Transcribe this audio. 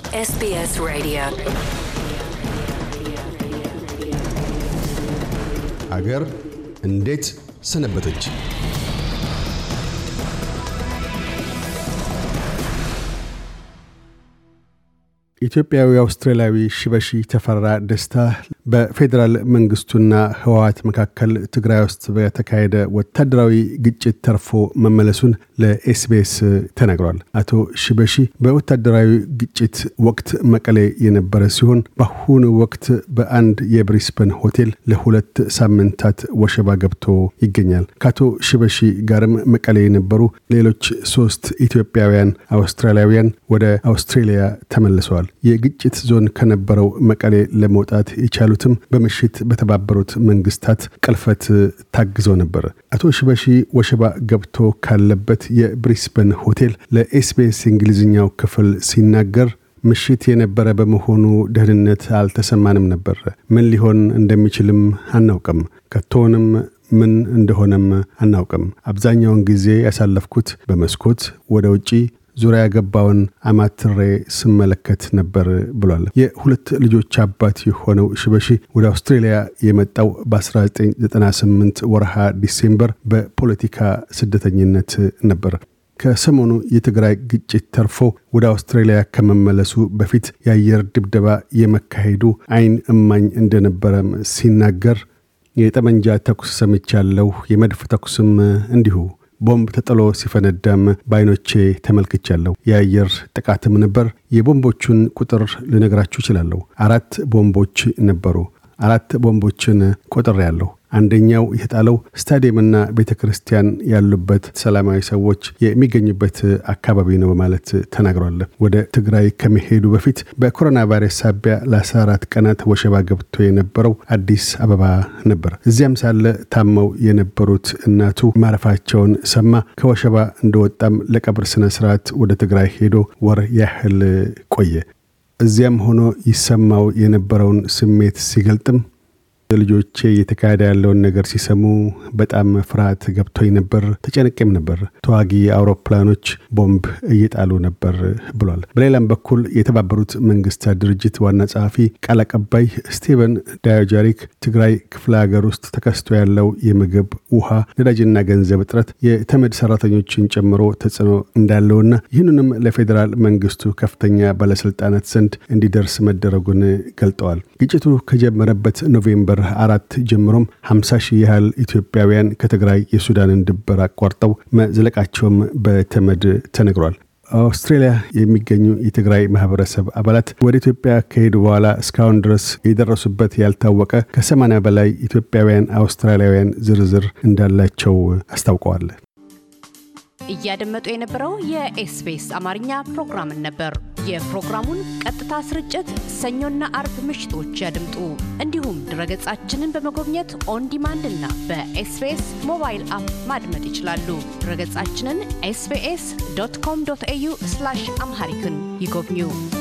SBS Radio. አገር እንዴት ሰነበተች? ኢትዮጵያዊ አውስትራሊያዊ ሽበሺ ተፈራ ደስታ በፌዴራል መንግስቱና ህወሀት መካከል ትግራይ ውስጥ በተካሄደ ወታደራዊ ግጭት ተርፎ መመለሱን ለኤስቢኤስ ተናግሯል። አቶ ሽበሺ በወታደራዊ ግጭት ወቅት መቀሌ የነበረ ሲሆን በአሁኑ ወቅት በአንድ የብሪስበን ሆቴል ለሁለት ሳምንታት ወሸባ ገብቶ ይገኛል። ከአቶ ሽበሺ ጋርም መቀሌ የነበሩ ሌሎች ሶስት ኢትዮጵያውያን አውስትራሊያውያን ወደ አውስትሬሊያ ተመልሰዋል። የግጭት ዞን ከነበረው መቀሌ ለመውጣት የቻሉትም በምሽት በተባበሩት መንግስታት ቅልፈት ታግዘው ነበር። አቶ ሽበሺ ወሸባ ገብቶ ካለበት የብሪስበን ሆቴል ለኤስቢኤስ እንግሊዝኛው ክፍል ሲናገር ምሽት የነበረ በመሆኑ ደህንነት አልተሰማንም ነበር። ምን ሊሆን እንደሚችልም አናውቅም። ከቶንም ምን እንደሆነም አናውቅም። አብዛኛውን ጊዜ ያሳለፍኩት በመስኮት ወደ ውጪ ዙሪያ ገባውን አማትሬ ስመለከት ነበር ብሏል። የሁለት ልጆች አባት የሆነው ሽበሺ ወደ አውስትሬሊያ የመጣው በ1998 ወርሃ ዲሴምበር በፖለቲካ ስደተኝነት ነበር። ከሰሞኑ የትግራይ ግጭት ተርፎ ወደ አውስትራሊያ ከመመለሱ በፊት የአየር ድብደባ የመካሄዱ አይን እማኝ እንደነበረም ሲናገር የጠመንጃ ተኩስ ሰምቻለሁ፣ የመድፍ ተኩስም እንዲሁ ቦምብ ተጥሎ ሲፈነዳም በአይኖቼ ተመልክቻለሁ። የአየር ጥቃትም ነበር። የቦምቦቹን ቁጥር ልነግራችሁ እችላለሁ። አራት ቦምቦች ነበሩ። አራት ቦምቦችን ቆጥሬ ያለሁ። አንደኛው የተጣለው ስታዲየምና ቤተ ክርስቲያን ያሉበት ሰላማዊ ሰዎች የሚገኙበት አካባቢ ነው በማለት ተናግሯል። ወደ ትግራይ ከመሄዱ በፊት በኮሮና ቫይረስ ሳቢያ ለ14 ቀናት ወሸባ ገብቶ የነበረው አዲስ አበባ ነበር። እዚያም ሳለ ታመው የነበሩት እናቱ ማረፋቸውን ሰማ። ከወሸባ እንደወጣም ለቀብር ስነ ስርዓት ወደ ትግራይ ሄዶ ወር ያህል ቆየ። እዚያም ሆኖ ይሰማው የነበረውን ስሜት ሲገልጥም ልጆቼ እየተካሄደ ያለውን ነገር ሲሰሙ በጣም ፍርሃት ገብቶኝ ነበር፣ ተጨነቄም ነበር። ተዋጊ አውሮፕላኖች ቦምብ እየጣሉ ነበር ብሏል። በሌላም በኩል የተባበሩት መንግስታት ድርጅት ዋና ጸሐፊ ቃል አቀባይ ስቲቨን ዳያጃሪክ ትግራይ ክፍለ ሀገር ውስጥ ተከስቶ ያለው የምግብ ውሃ፣ ነዳጅና ገንዘብ እጥረት የተመድ ሰራተኞችን ጨምሮ ተጽዕኖ እንዳለውና ይህንንም ለፌዴራል መንግስቱ ከፍተኛ ባለስልጣናት ዘንድ እንዲደርስ መደረጉን ገልጠዋል። ግጭቱ ከጀመረበት ኖቬምበር አራት ጀምሮም 50 ሺህ ያህል ኢትዮጵያውያን ከትግራይ የሱዳንን ድንበር አቋርጠው መዝለቃቸውም በተመድ ተነግሯል። አውስትሬሊያ የሚገኙ የትግራይ ማህበረሰብ አባላት ወደ ኢትዮጵያ ከሄዱ በኋላ እስካሁን ድረስ የደረሱበት ያልታወቀ ከሰማንያ በላይ ኢትዮጵያውያን አውስትራሊያውያን ዝርዝር እንዳላቸው አስታውቀዋል። እያደመጡ የነበረው የኤስቢኤስ አማርኛ ፕሮግራምን ነበር። የፕሮግራሙን ቀጥታ ስርጭት ሰኞና አርብ ምሽቶች ያድምጡ። እንዲሁም ድረገጻችንን በመጎብኘት ኦን ዲማንድ እና በኤስቢኤስ ሞባይል አፕ ማድመጥ ይችላሉ። ድረገጻችንን ኤስቢኤስ ዶት ኮም ዶት ኤዩ አምሃሪክን ይጎብኙ።